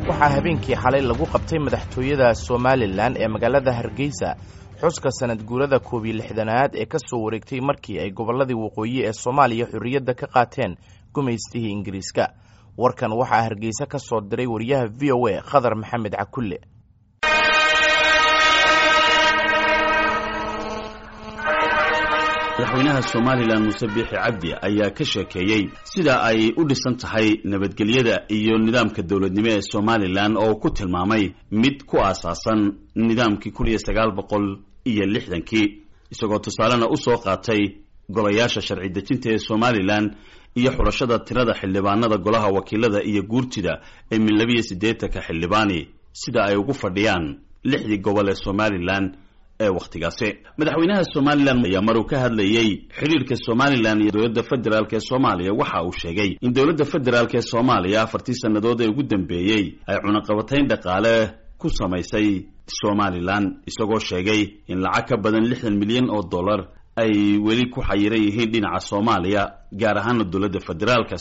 waxaa habeenkii xalay lagu qabtay madaxtooyada somalilan ee magaalada hargeysa xuska sanad guurada koob iyo lixdanaad ee ka soo wareegtay markii ay gobolladii waqooyi ee soomaaliya xorriyadda ka qaateen gumaystihii ingiriiska warkan waxaa hargeysa ka soo diray wariyaha v o a khadar maxamed cakulle madaxweynaha somalilan muuse biixi cabdi ayaa ka sheekeeyey sida ay u dhisan tahay nabadgelyada iyo nidaamka dowladnimo ee somalilan oo uu ku tilmaamay mid ku aasaasan nidaamkii kun iyo sagaal boqol iyo lixdankii isagoo tusaalena u soo qaatay golayaasha sharci dejinta ee somalilan iyo xulashada tirada xildhibaanada golaha wakiilada iyo guurtida ee min labiyo siddeetanka xildhibaani sida ay ugu fadhiyaan lixdii gobol ee somalilan ee wakhtigaasi madaxweynaha somalilan ayaa maruu ka hadlayey xidhiirka somalilan iyo dowladda federaalk ee soomaaliya waxa uu sheegay in dowladda federaalk ee soomaaliya afartii sannadood ee ugu dambeeyey ay cunaqabatayn dhaqaale ku samaysay somalilan isagoo sheegay in lacag ka badan lixdan milyan oo dollar ay weli ku xayiran yihiin dhinaca soomaaliya gaar ahaana dowladda federaalka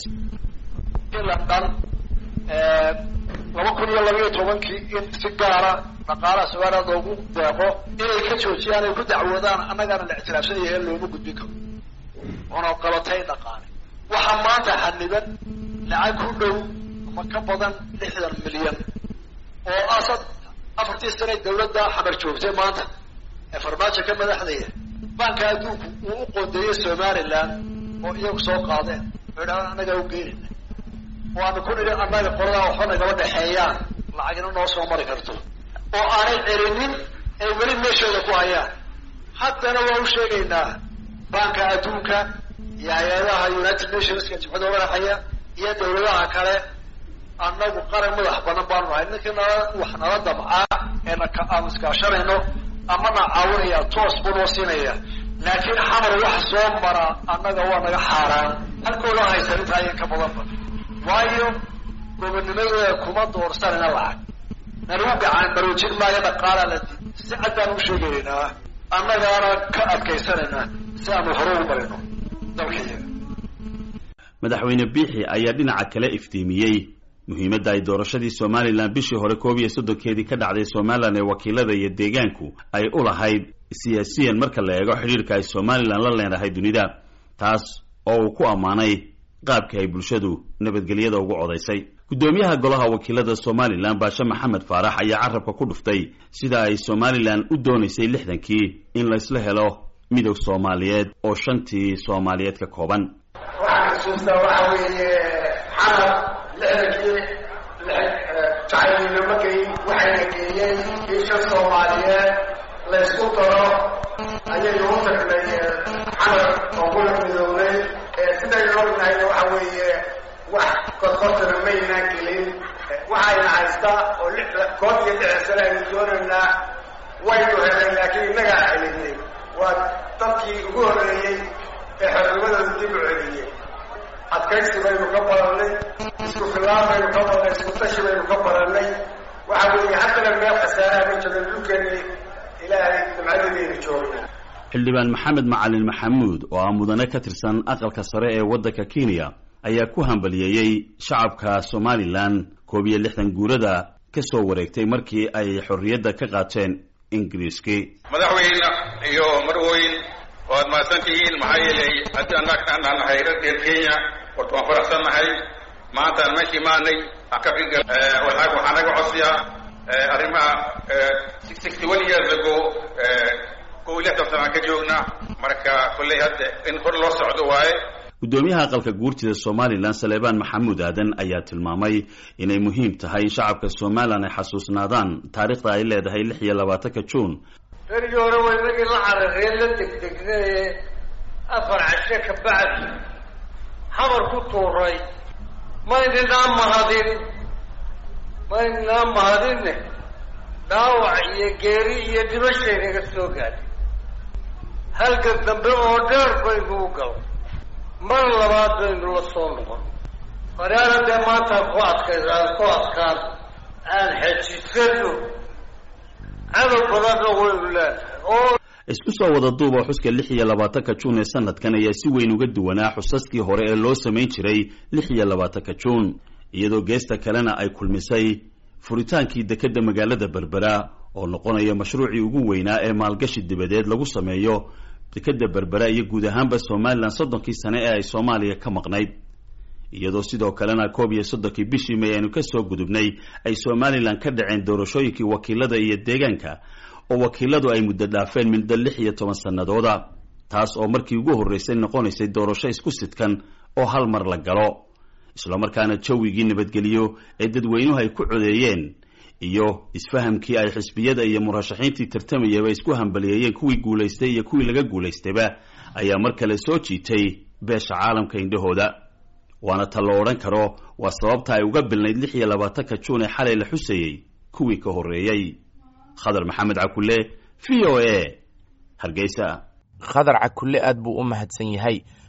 laba kun iyo labayo tobankii in si gaara dhaqaalaha somaliland loogu deeqo inay ka joojiyaan ay ku dacwoodaan annagaana la ictiraafsan yahay looma gudbin karo oona qabatay dhaqaale waxaa maanta xaniban lacag ku dhow ama ka badan lixdan milyan oo asad afartii sanay dawladda xamar joogtay maanta ee farmaajo ka madaxdaya banka adduunku uu u qoondeeyey somaliland oo iyagu soo qaadeen oo idhahdaan annagaa u geynayna waanu ku nidhi annaga qoladaa waxba nagaba dhexeeyaan lacagina noo soo mari karto oo aanay celinin ay weli meeshooda ku hayaan haddana waa u sheegaynaa banka adduunka iyo hay-adaha united nationska jibcada madaxaya iyo dawladaha kale annagu qaran madax banan baanu nahay ninkii nala wax nala damcaa ee naka aanu iskaashanayno ama na caawinaya toos buu noo siinaya laakiin xamar wax soo mara annaga waa naga xaaraan halkooda haysan intaa ayan ka badanba waayo gobonimadooda kuma doorsanayna lacag nalagu gacan baroojin maayo dhaqaalaa la di si cad baan u sheegaynaa annagaana ka adkaysanaynaa si aanu hore ugu marino dalkayaga madaxweyne biixi ayaa dhinaca kale iftiimiyey muhiimadda ay doorashadii somalilan bishii hore koob iyo soddonkeedii ka dhacday somalilan ee wakiilada iyo deegaanku ay u lahayd siyaasiyan marka la eego xidhiirka ay somalilan la leenahay dunida taas oo uu ku ammaanay qaabka ay bulshadu nabadgelyada ugu codaysay guddoomiyaha golaha wakiilada somalilan baashe maxamed faarax ayaa carabka ku dhuftay sida ay somalilan u doonaysay lixdankii in laysla helo midog soomaaliyeed oo shantii soomaaliyeed ka kooban waxaan xusuustaa waxa weeye xamar lixdankii jacaylnimo geyn waxayna geeyeen in shan soomaaliyeed laysku daro ayay ugu tagnay xamar oo kula midoobay sidaynu ognahayna waxa weeye wax korkortana maynaan gelin waxayna haystaa oo koob iyo lixdan sane aynu doonaynaa waynu helay laakiin innagaa celinay waa dadkii ugu horreeyey ee xornimadooda dib u celiyey adkaysi baynu ka barannay isku filaan baynu ka barannay isku tashi baynu ka barannay waxa weeye haddana meel khasaaraha ma jiro dhulkeeni ilaahay nimcadeedaynu joogna xildhibaan maxamed macalin maxamuud oo ah mudane ka tirsan aqalka sare ee waddanka kenya ayaa ku hambaliyeeyey shacabka somalilan koob iyo lixdan guurada ka soo wareegtay markii ay xorriyadda ka qaateen ingiriiskii madaxweyne iyo marwooyin waad mahadsan tihiin maxaa yeelay haddii annaga aan nahay reer kenya horta waan faraxsan nahay maantaan meeshii maanay akabiga waxaa waxaa naga codsiya arrimaha sixty one years ago kow iyo lixdan sanaan ka joogna marka kolley hadda in hor loo socdo waaye guddoomiyaha aqalka guurtida somalilan saleebaan maxamuud aadan ayaa tilmaamay inay muhiim tahay in shacabka somalilan ay xasuusnaadaan taariikhda ay leedahay lix iyo labaatanka juun berigii hore waa inagii la cararee la degdegnaye afar cashe ka bacdi xamar ku tuuray maynanaa mahadin maynanaa mahadinne dhaawac iyo geeri iyo dhimashay naga soo gaadhay halgan dambe oo dheer baynu u gal mar labaad baynu la soo noqon faraana dee maanta ku adkays aan ku adkaan aan xejisano cadow badanna waynu leenahay oo isku soo wada duuba xuska lix iyo labaatanka juun ee sanadkan ayaa si weyn uga duwanaa xusaskii hore ee loo samayn jiray lix iyo labaatanka juun iyadoo geesta kalena ay kulmisay furitaankii dekedda magaalada berbera oo noqonaya mashruucii ugu weynaa ee maalgashi dibadeed lagu sameeyo dekedda berbera iyo guud ahaanba somalilan soddonkii sane ee ay soomaaliya ka maqnayd iyadoo sidoo kalena koob iyo soddonkii bishii may aynu kasoo gudubnay ay somalilan ka dhaceen doorashooyinkii wakiilada iyo deegaanka oo wakiiladu ay muddo dhaafeen muddo lix iyo toban sanadooda taas oo markii ugu horreysay noqonaysay doorasho isku sidkan oo hal mar la galo islamarkaana jawigii nabadgeliyo ee dadweynuhu ay ku codeeyeen iyo isfahamkii ay xisbiyada iyo murashaxiintii tartamayaba isku hambaliyeeyeen kuwii guulaystay iyo kuwii laga guulaystayba ayaa mar kale soo jiitay beesha caalamka indhahooda waana ta lo odhan karo waa sababta ay uga bilnayd lix iyo labaatanka juun ee xalay la xusayey kuwii ka horreeyey khadar maxamed cakulle v o a hargeysa khadar cakulle aad buu u mahadsan yahay